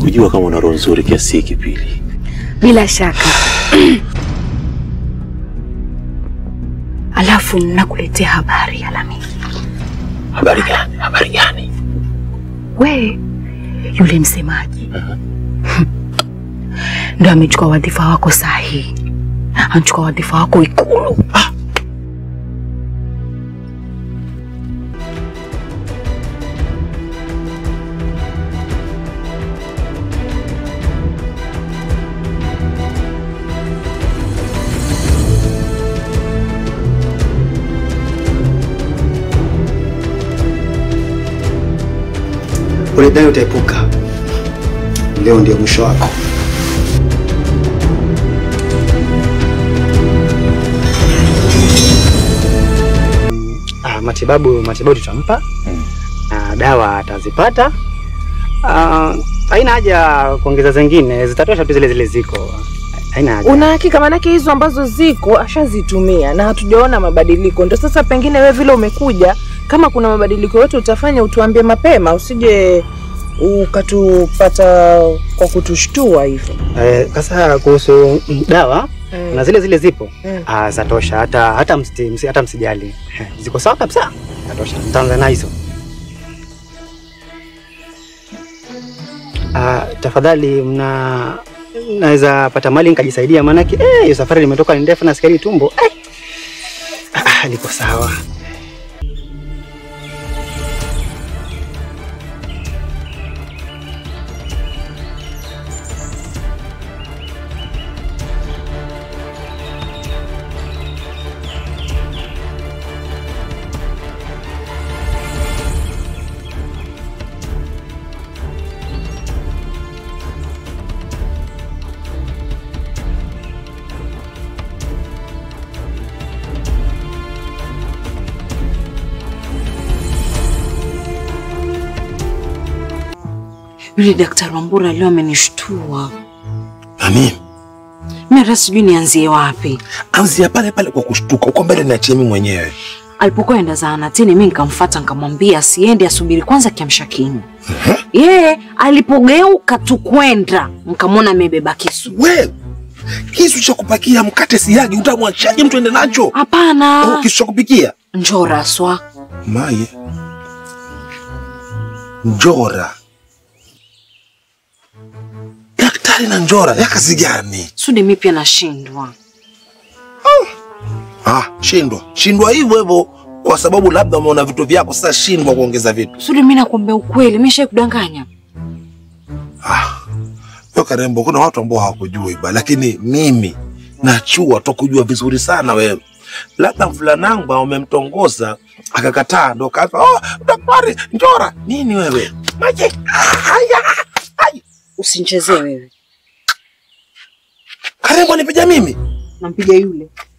Sikujua kama una roho nzuri kiasi hiki Pili. Bila shaka. Alafu nakuletea habari ya Lamiki. Habari gani? Habari gani? We yule msemaji ndo amechukua wadhifa wako saa hii, anachukua wadhifa wako Ikulu. Ulidai utaepuka, leo ndio mwisho wako. Ah, matibabu matibabu tutampa na dawa atazipata. Ah, haina haja kuongeza zingine, zitatosha tu zile zile ziko. Haina haja. Una hakika? Maanake hizo ambazo ziko ashazitumia na hatujaona mabadiliko. Ndo sasa pengine wewe vile umekuja, kama kuna mabadiliko yote utafanya, utuambie mapema, usije ukatupata kwa kutushtua hivyo. Eh, sasa kuhusu mm, dawa Mm. na zile zile zipo Mm. ah, zatosha, hata hata msi, msi, hata msijali, Eh, ziko sawa kabisa, zatosha. Mtaanza na hizo. Ah, tafadhali mna naweza pata mali nikajisaidia, maanake eh, hiyo safari limetoka ni ndefu na sikali tumbo eh. Ah, ah, liko sawa. Yule daktari Wambura leo amenishtua. Nani? Mimi hata sijui nianzie wapi. Anzia pale pale kwa kushtuka, uko mbele niachie mimi mwenyewe. Alipokuwa enda zahanatini, mimi nikamfuata nikamwambia asiende, asubiri kwanza kiamsha kinywa. Yeye alipogeuka tu kwenda, nikamwona amebeba kisu. We, kisu cha kupakia mkate siagi utamwachaje mtu ende nacho? Hapana. Oh, kisu cha kupikia? Njora swa. Maye. Njora. Daktari na njora ya kazi gani? Sudi mimi pia nashindwa. Ah, shindwa. Shindwa hivyo hivyo kwa sababu labda umeona vitu vyako sasa shindwa kuongeza vitu. Sudi mimi nakwambia ukweli, mimi kudanganya. Yo Karembo, kuna watu ambao hawakujui ba, lakini mimi nachua tokujua vizuri sana wewe. Labda mfulanangu umemtongoza akakataa, ndo kaanza oh, daktari njora nini wewe maje haya Usinichezee wewe. Karembo anipiga mimi Nampiga yule.